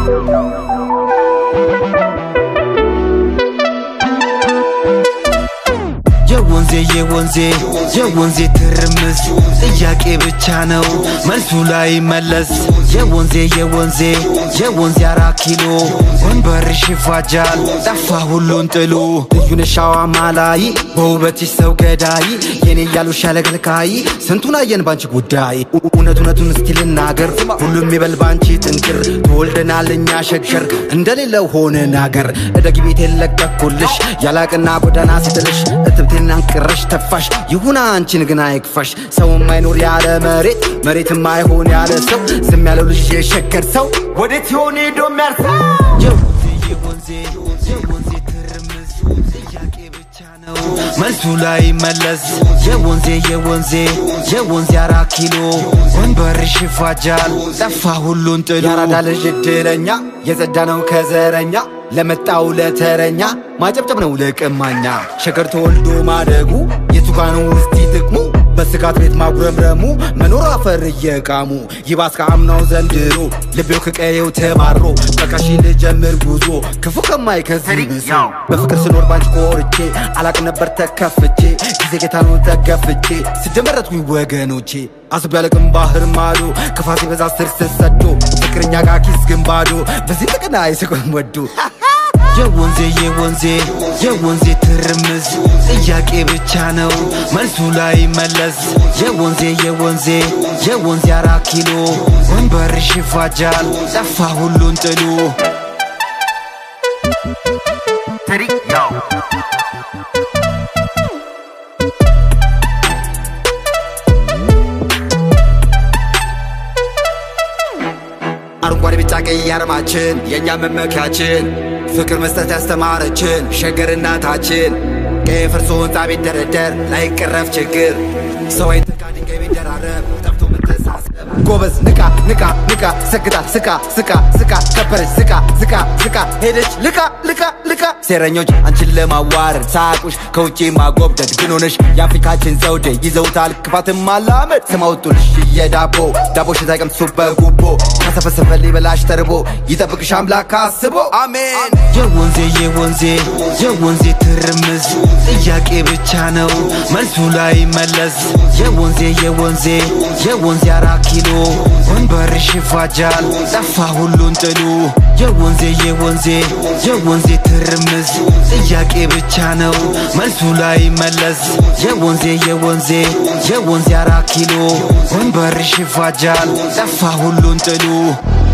የወንዜ የወንዜ የወንዜ ትርምስ ጥያቄ ብቻ ነው መልሱ ላይ መለስ የወንዜ የወንዜ የወንዜ አራት ኪሎ ወንበርሽ ይፋጃል ጠፋ ሁሉን ጥሉ ልዩነሻዋ ማላይ በውበትሽ ሰው ገዳይ የኔ እያሉሽ ያለገልካይ ስንቱን አየን ባንቺ ጉዳይ እውነት እውነቱን እስኪ ልናገር ሁሉም ይበል ባንቺ ጥንቅር ተወልደናል እኛ ሸገር እንደሌለው ሆነን አገር እደግ ቤት የለቀኩልሽ ያላቅና ጎዳና ስትልሽ እትብቴን አንቅረሽ ተፋሽ ይሁና አንቺን ግን አይክፋሽ ሰው የማይኖር ያለ መሬት መሬት የማይሆን ያለ ሰው ዝም ያለው ልጅ የሸገር ሰው ወዴት ይሆን ሄዶ የሚያርሰው የወንዜ የወንዜ የወንዜ ትርምስ ጥያቄ ብቻ ነው መልሱ ላይ መለስ የወንዜ የወንዜ የወንዜ አራት ኪሎ ወንበርሽ ይፋጃል ጠፋ ሁሉን ጥሉ ያራዳ ልጅ እድለኛ የጸዳ ነው ከዘረኛ ለመጣው ለተረኛ ማጨብጨብ ነው ለቀማኛ ሸገር ተወልዶ ማደጉ የቱ ጋ ነው ውስቲ ጥቅሙ በስጋት ቤት ማጉረምረሙ መኖር አፈር እየቃሙ ይባስ ከአምናው ዘንድሮ ልቤው ከቀየው ተባሮ በቃሺ ልጀምር ጉዞ ክፉ ከማይከዝኝ ብሶ በፍቅር ስኖር ባንቺ ኮርቼ አላቅ ነበር ተከፍቼ ጊዜ ጌታ ነው ተገፍቼ ስደመረትኩኝ ወገኖቼ አስቤ ያለቅም ባህር ማዶ ክፋት በዛ ስር ስሰዶ ፍቅረኛ ጋር ኪስ ግን ባዶ በዚህ ጥቅና አይስቅም ወዶ የወንዜ የወንዜ የወንዜ ትርምስ ጥያቄ ብቻ ነው መልሱ ላይ መለስ የወንዜ የወንዜ የወንዜ አራት ኪሎ ወንበርሽ ይፋጃል ጠፋ ሁሉን ጥሉ አረንጓዴ ቢጫ ቀይ አርማችን የእኛ መመኪያችን ፍቅር መስጠት ያስተማረችን ሸገር እናታችን ቀይ ፍርሶ ህንፃ ቢደረደር ላይቀረፍ ችግር ሰው አይተካ ድንጋይ ቢደራረብ ጠፍቶ መተሳሰብ ጎበዝ ንቃ ንቃ ንቃ ሰግታ ስቃ ስቃ ስቃ ከበረች ስቃ ስቃ ስቃ ሄደች ልቃ ልቃ ልቃ ሴረኞች አንቺን ለማዋረድ ሳቁሽ ከውጪ ማጎብደድ ግን ሆነሽ የአፍሪካችን ዘውዴ ይዘውታል ክፋትን ማላመድ ስማውጡልሽ የዳቦ ዳቦሽ ሳይቀምሱ በጉቦ ከሰፈሰፈ ሊበላሽ ተርቦ ይጠብቅሽ አምላክ አስቦ አሜን የወንዜ የወንዜ የወንዜ ትርምስ ጥያቄ ብቻ ነው መልሱ ላይ መለስ የወንዜ የወንዜ የወንዜ አራት ኪሎ ወንበርሽ ይፋጃል ጠፋ ሁሉን ጥሉ የወንዜ የወንዜ የወንዜ ትርምስ ጥያቄ ብቻ ነው መልሱ ላይ መለስ የወንዜ የወንዜ የወንዜ አራት ኪሎ ወንበርሽ ይፋጃል ጠፋ ሁሉን ጥሉ